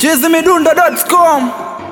chizimidundo.com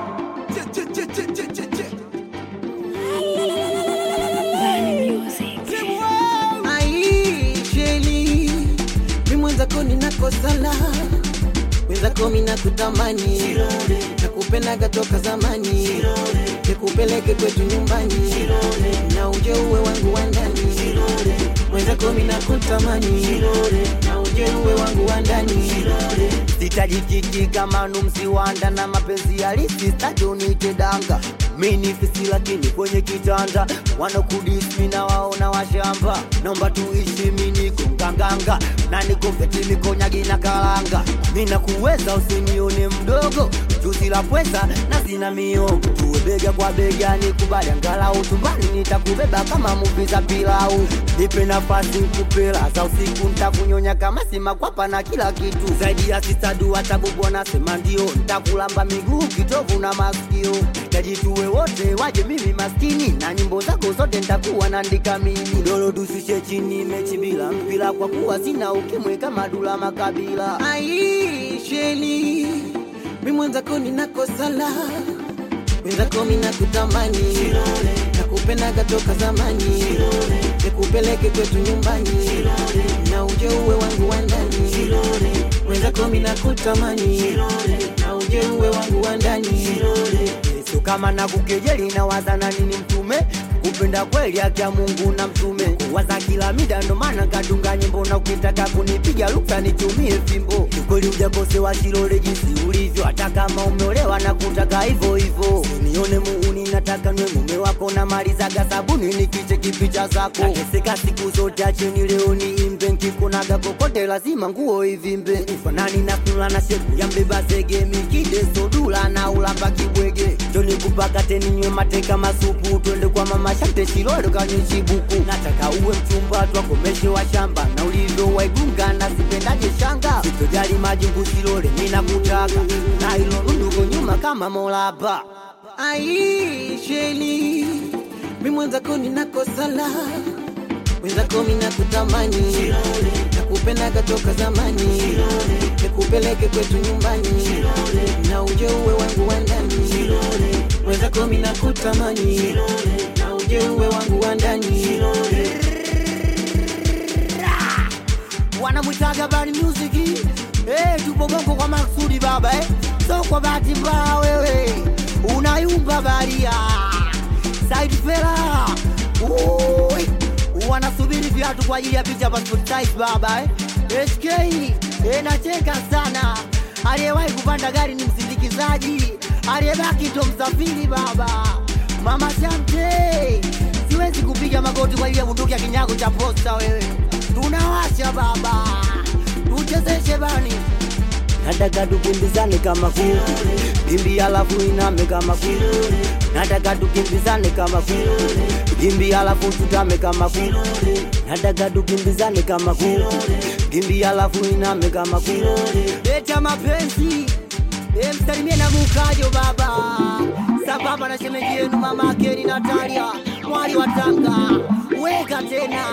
aisheli mi mwenzako ninakosala mwenzako minakutamani nakupendaga toka zamani nikupeleke kwetu nyumbani na uje uwe wangu wa ndani mwenzako minakutamani na uje uwe wangu wa ndani sitajikiki kama numsiwanda na mapenzi halisi stajonite danga mini fisi lakini kwenye kitanda wanakudismi na waona washamba naomba tuishi miniko nganganga na nikofeti mikonyagi na kalanga mina kuweza usinione mdogo juzi la pweza na sina miongo tuwe bega kwa bega nikubali angalau tumbani nitakubeba kama muvi za pilau nipe nafasi kupela za usiku ntakunyonya kama simakwapa na kila kitu zaidi ya sitadu hatabubu wanasema ndio ntakulamba miguu kitovu na masikio tajituwe wote waje mimi maskini na nyimbo zako zote ntakuwa naandika mimi dolo tusishe chini mechi bila mpira kwa kuwa sina ukimwe kama dula makabila aisheli mi mwenzako ninakosala mwenzako minakutamani nakupendaga toka zamani nikupeleke kwetu nyumbani na uje uwe wangu wa ndani mwenzako minakutamani na uje uwe wangu wa ndani Yesu kama na kukejeli na wazana nini mtume kupenda kweli haki ya Mungu na mtume kuwaza kila mida ndo maana kadunga nyimbo na ukitaka kunipiga luksa nitumie fimbo kweli ujakosewa shilole jinsi ulivyo hata kama umeolewa na kutaka hivyo hivyo nione muuni nataka nwe mume wako na malizaga sabuni nikiche kipicha zako nateseka siku zote acheni leo niimbe nkikunaga kokote lazima nguo ivimbe ufanani na kula na sheku ya mbeba zege mikide sodula na ulamba kibwege joni kupaka nywe mateka masupu twende kwa mama shante shilole kanyeshibuku nataka uwe mchumba twakomeshe wa shamba na ulivyo waigunga na sipendaje shanga sitojali majungu shilole ninakutaka na ilo nunduko nyuma kama molaba aisheli mi mwenzako ninakosala mwenzako minakutamani nakupendaga toka zamani nikupeleke kwetu nyumbani na uje uwe wangu wa ndani mwenzako minakutamani na uje uwe wangu wa ndani wanamwitaga bani music eh, tupo bongo kwa maksudi baba eh. so kwa bahati mbaya wewe unayumba baria side fela Ui, wanasubiri viatu kwa ajili ya picha passport size baba eh. SK eh, nacheka sana aliyewahi kupanda gari ni msindikizaji aliyebaki ndo msafiri baba mama Shamte siwezi kupiga magoti kwa ajili ya bunduki ya kinyago cha posta wewe tunawasha baba tuchezeshe bani nataka tukimbizane kama kuku kimbi alafu iname kama kuku nataka tukimbizane kama kuku kimbi alafu tutame kama kuku nataka tukimbizane kama kuku kimbi alafu iname kama kuku leta mapenzi e, msalimie na mukajo baba sambamba na shemeji yenu mama akeni Natalia mwali wa Tanga weka tena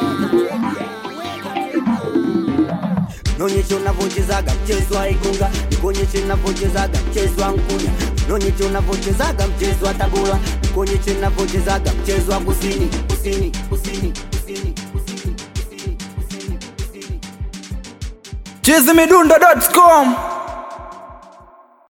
nonyeshe unavyochezaga mchezo wa igunga nikonyeshe unavyochezaga mchezo wa nkunya nonyeshe unavyochezaga mchezo wa tabula nikonyeshe unavyochezaga mchezo wa kusini kusini kusini kusini kusini kusini kusini kusini chizimidundo.com